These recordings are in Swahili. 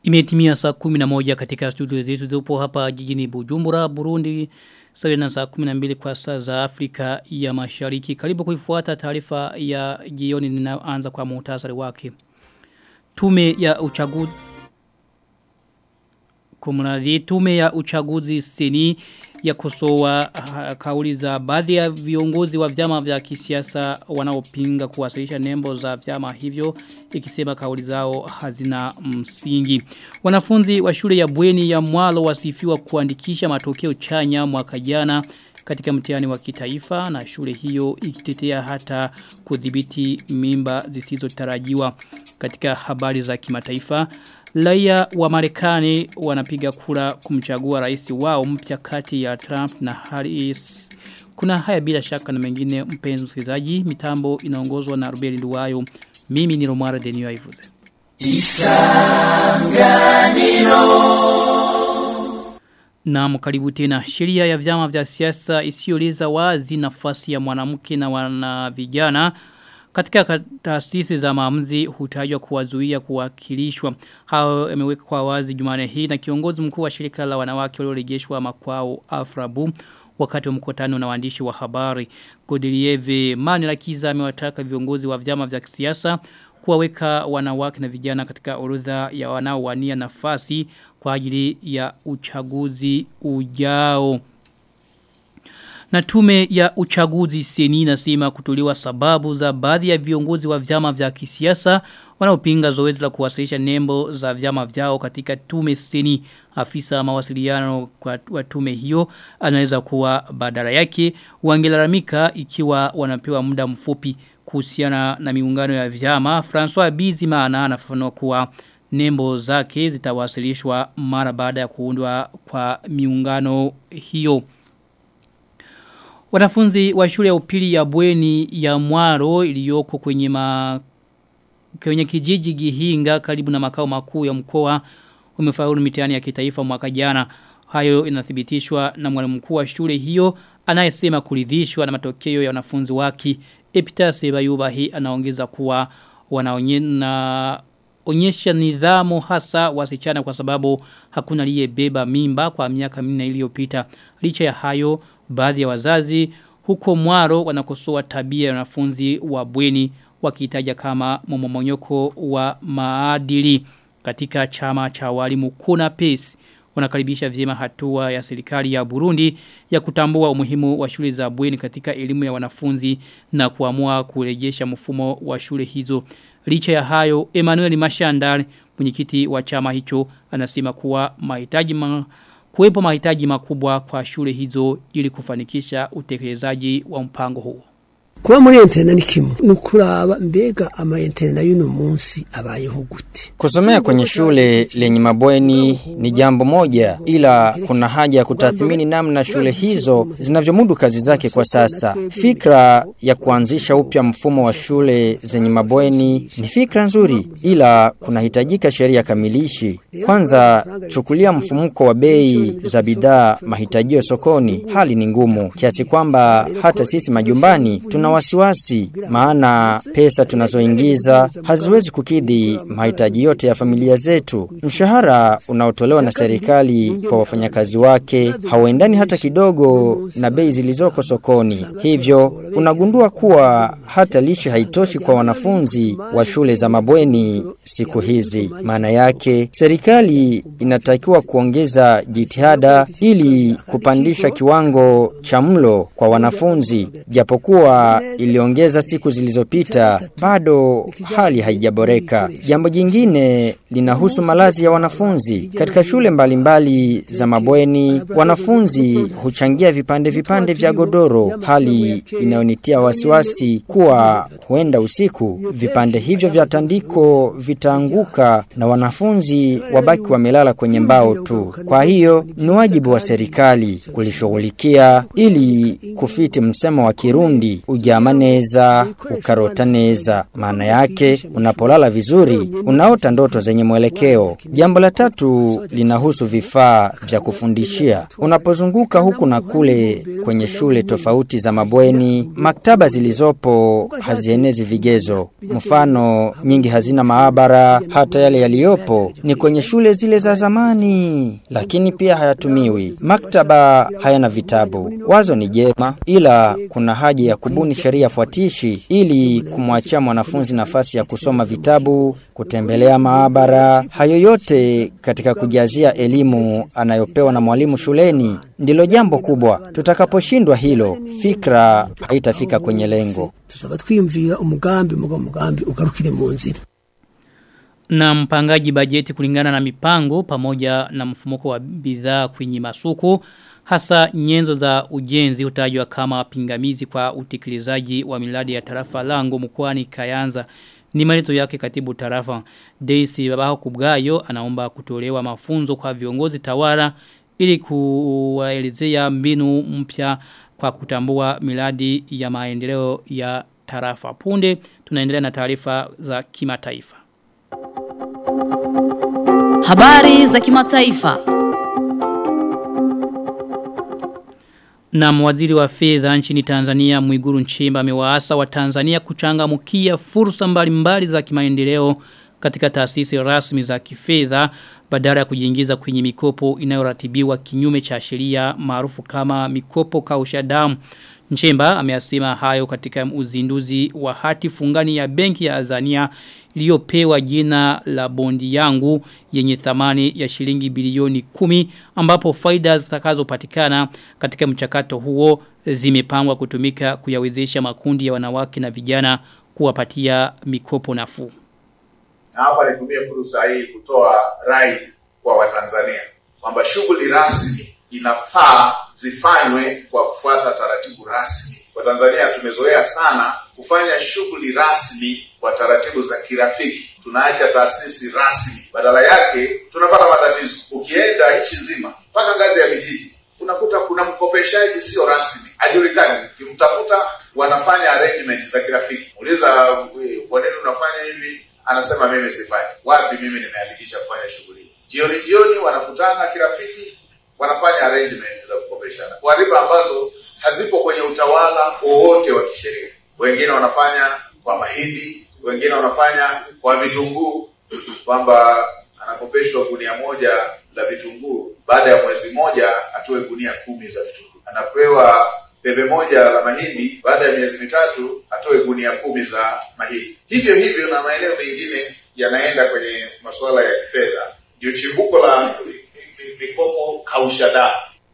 Imetimia saa 11 katika studio zetu zipo hapa jijini Bujumbura, Burundi. Sawa na saa 12 kwa saa za Afrika ya Mashariki. Karibu kuifuata taarifa ya jioni ninayoanza kwa muhtasari wake. Tume ya uchaguzi Kumradhi tume ya uchaguzi seni ya kosoa kauli za baadhi ya viongozi wa vyama vya kisiasa wanaopinga kuwasilisha nembo za vyama hivyo ikisema kauli zao hazina msingi. Wanafunzi wa shule ya bweni ya mwalo wasifiwa kuandikisha matokeo chanya mwaka jana katika mtihani wa kitaifa na shule hiyo ikitetea hata kudhibiti mimba zisizotarajiwa katika habari za kimataifa. Laia wa Marekani wanapiga kura kumchagua rais wao mpya kati ya Trump na Harris. Kuna haya bila shaka na mengine mpenzi msikilizaji, mitambo inaongozwa na Rubeli Nduwayo. Mimi ni Romara Denio Ivuze. Isanganiro Na karibu tena sheria ya vyama vya siasa isiyoleza wazi nafasi ya mwanamke na wana vijana katika taasisi za maamuzi hutajwa kuwazuia kuwakilishwa. Hao yamewekwa wazi Jumane hii na kiongozi mkuu wa shirika la wanawake waliorejeshwa makwao Afrabu wakati wa mkutano na waandishi wa habari. Godilieve Manilakiza amewataka viongozi wa vyama vya kisiasa kuwaweka wanawake na vijana katika orodha ya wanaowania nafasi kwa ajili ya uchaguzi ujao. Na tume ya uchaguzi seni nasema kutuliwa sababu za baadhi ya viongozi wa vyama vya kisiasa wanaopinga zoezi la kuwasilisha nembo za vyama vyao katika tume seni afisa mawasiliano kwa wa tume hiyo anaweza kuwa badala yake wangelalamika ikiwa wanapewa muda mfupi kuhusiana na miungano ya vyama François Bizimana anafafanua kuwa nembo zake zitawasilishwa mara baada ya kuundwa kwa miungano hiyo Wanafunzi wa shule ya upili ya bweni ya mwaro iliyoko kwenye ma kwenye kijiji Gihinga karibu na makao makuu ya mkoa wamefaulu mitihani ya kitaifa mwaka jana. Hayo inathibitishwa na mwalimu mkuu wa shule hiyo anayesema kuridhishwa na matokeo ya wanafunzi wake. Epitase Bayubahi anaongeza kuwa wanaonyesha onyesha nidhamu hasa wasichana kwa sababu hakuna aliyebeba mimba kwa miaka minne iliyopita. Licha ya hayo baadhi ya wazazi huko mwaro wanakosoa tabia ya wanafunzi wa bweni wakitaja kama momomonyoko wa maadili katika chama cha walimu kuna pesi wanakaribisha vyema hatua ya serikali ya Burundi ya kutambua umuhimu wa shule za bweni katika elimu ya wanafunzi na kuamua kurejesha mfumo wa shule hizo licha ya hayo Emmanuel Mashandar mwenyekiti wa chama hicho anasema kuwa mahitaji ma kuwepo mahitaji makubwa kwa shule hizo ili kufanikisha utekelezaji wa mpango huo. kuba muri entena ni kimwe ni ukuraba mbega ama entena y'uno munsi abayeho gute kusomea kwenye shule lenye mabweni ni jambo moja ila kuna haja ya kutathmini namna shule hizo zinavyomudu kazi zake kwa sasa fikra ya kuanzisha upya mfumo wa shule zenye mabweni ni fikra nzuri ila kunahitajika sheria kamilishi kwanza chukulia mfumuko wa bei za bidhaa mahitajio sokoni hali ni ngumu kiasi kwamba hata sisi majumbani tuna wasiwasi maana pesa tunazoingiza haziwezi kukidhi mahitaji yote ya familia zetu. Mshahara unaotolewa na serikali kwa wafanyakazi wake hauendani hata kidogo na bei zilizoko sokoni. Hivyo unagundua kuwa hata lishe haitoshi kwa wanafunzi wa shule za mabweni siku hizi. Maana yake serikali inatakiwa kuongeza jitihada ili kupandisha kiwango cha mlo kwa wanafunzi japokuwa iliongeza siku zilizopita bado hali haijaboreka. Jambo jingine linahusu malazi ya wanafunzi. Katika shule mbalimbali mbali za mabweni, wanafunzi huchangia vipande vipande vya godoro, hali inayonitia wasiwasi kuwa huenda usiku vipande hivyo vya tandiko vitaanguka na wanafunzi wabaki wamelala kwenye mbao tu. Kwa hiyo ni wajibu wa serikali kulishughulikia ili kufiti msemo wa Kirundi uji uryama neza ukarota neza maana yake unapolala vizuri unaota ndoto zenye mwelekeo jambo la tatu linahusu vifaa vya kufundishia unapozunguka huku na kule kwenye shule tofauti za mabweni maktaba zilizopo hazienezi vigezo mfano nyingi hazina maabara hata yale yaliyopo ni kwenye shule zile za zamani lakini pia hayatumiwi maktaba hayana vitabu wazo ni jema ila kuna haja ya kubuni sheria fuatishi ili kumwachia mwanafunzi nafasi ya kusoma vitabu kutembelea maabara hayo yote katika kujazia elimu anayopewa na mwalimu shuleni ndilo jambo kubwa tutakaposhindwa hilo fikra haitafika kwenye lengo tuzaba twiyumvira umugambi mugo mugambi ugarukire mu nzira na mpangaji bajeti kulingana na mipango pamoja na mfumuko wa bidhaa kwenye masoko hasa nyenzo za ujenzi hutajwa kama pingamizi kwa utekelezaji wa miradi ya tarafa lango mkoani Kayanza ni maleto yake katibu tarafa Daisy Babaho Kubgayo anaomba kutolewa mafunzo kwa viongozi tawala ili kuwaelezea mbinu mpya kwa kutambua miradi ya maendeleo ya tarafa punde tunaendelea na taarifa za kimataifa Habari za kimataifa. Na waziri wa fedha nchini Tanzania Mwiguru Nchemba amewaasa wa Tanzania kuchangamkia fursa mbalimbali za kimaendeleo katika taasisi rasmi za kifedha badala ya kujiingiza kwenye mikopo inayoratibiwa kinyume cha sheria maarufu kama mikopo kausha damu. Nchemba ameyasema hayo katika uzinduzi wa hati fungani ya benki ya Azania iliyopewa jina la bondi yangu yenye thamani ya shilingi bilioni kumi ambapo faida zitakazopatikana katika mchakato huo zimepangwa kutumika kuyawezesha makundi ya wanawake na vijana kuwapatia mikopo nafuu. Na hapa nitumie fursa hii kutoa rai kwa Watanzania kwamba shughuli rasmi inafaa zifanywe kwa kufuata taratibu rasmi. Watanzania tumezoea sana kufanya shughuli rasmi kwa taratibu za kirafiki. Tunaacha taasisi rasmi, badala yake tunapata matatizo. Ukienda nchi nzima mpaka ngazi ya vijiji, unakuta kuna mkopeshaji sio rasmi, hajulikani. Ukimtafuta wanafanya arrangement za kirafiki, uliza kwa nini unafanya hivi, anasema mimi sifanyi. Wapi mimi nimeandikisha kufanya shughuli hii? Jioni jioni wanakutana kirafiki, wanafanya arrangement za kukopeshana kwa riba ambazo hazipo kwenye utawala wowote wa kisheria. Wengine wanafanya kwa mahindi, wengine wanafanya kwa vitunguu, kwamba anakopeshwa gunia moja la vitunguu, baada ya mwezi mmoja atoe gunia kumi za vitunguu. Anapewa debe moja la mahindi, baada ya miezi mitatu atoe gunia kumi za mahindi. Hivyo hivyo na maeneo mengine yanaenda kwenye masuala ya kifedha, ndio chimbuko la mikopo kausha damu.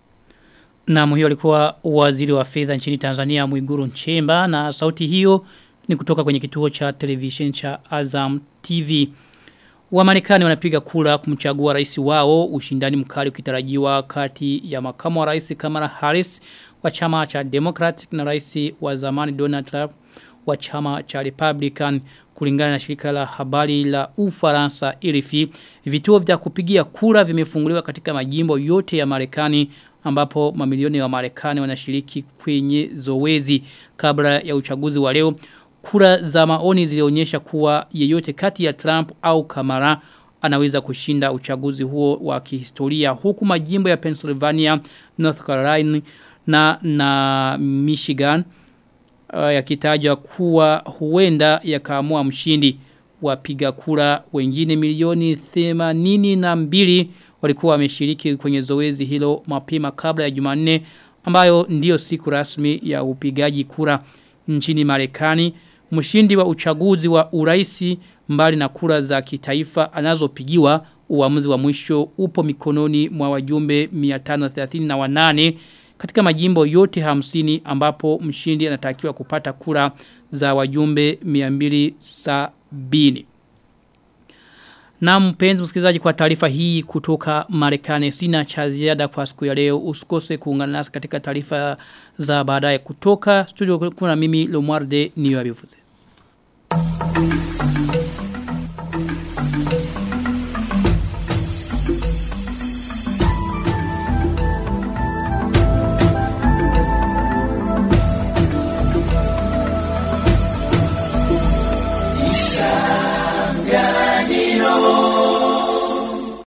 Na hiyo alikuwa waziri wa fedha nchini Tanzania Mwiguru Nchemba na sauti hiyo ni kutoka kwenye kituo cha television cha Azam TV. Wamarekani wanapiga kura kumchagua rais wao ushindani mkali ukitarajiwa kati ya makamu wa rais Kamala Harris wa chama cha Democratic na rais wa zamani Donald Trump wa chama cha Republican kulingana na shirika la habari la Ufaransa RFI vituo vya kupigia kura vimefunguliwa katika majimbo yote ya Marekani ambapo mamilioni ya Marekani wanashiriki kwenye zoezi kabla ya uchaguzi wa leo kura za maoni zilionyesha kuwa yeyote kati ya Trump au Kamala anaweza kushinda uchaguzi huo wa kihistoria huku majimbo ya Pennsylvania, North Carolina na na Michigan uh, yakitajwa kuwa huenda yakaamua mshindi wapiga kura wengine milioni 82 walikuwa wameshiriki kwenye zoezi hilo mapema kabla ya Jumanne ambayo ndiyo siku rasmi ya upigaji kura nchini Marekani mshindi wa uchaguzi wa uraisi mbali na kura za kitaifa anazopigiwa uamuzi wa mwisho upo mikononi mwa wajumbe 538 katika majimbo yote hamsini ambapo mshindi anatakiwa kupata kura za wajumbe 270. Na mpenzi msikilizaji kwa taarifa hii kutoka Marekani sina cha ziada kwa siku ya leo usikose kuungana nasi katika taarifa za baadaye kutoka studio kuna mimi Lomwarde niyo abivuze. Isa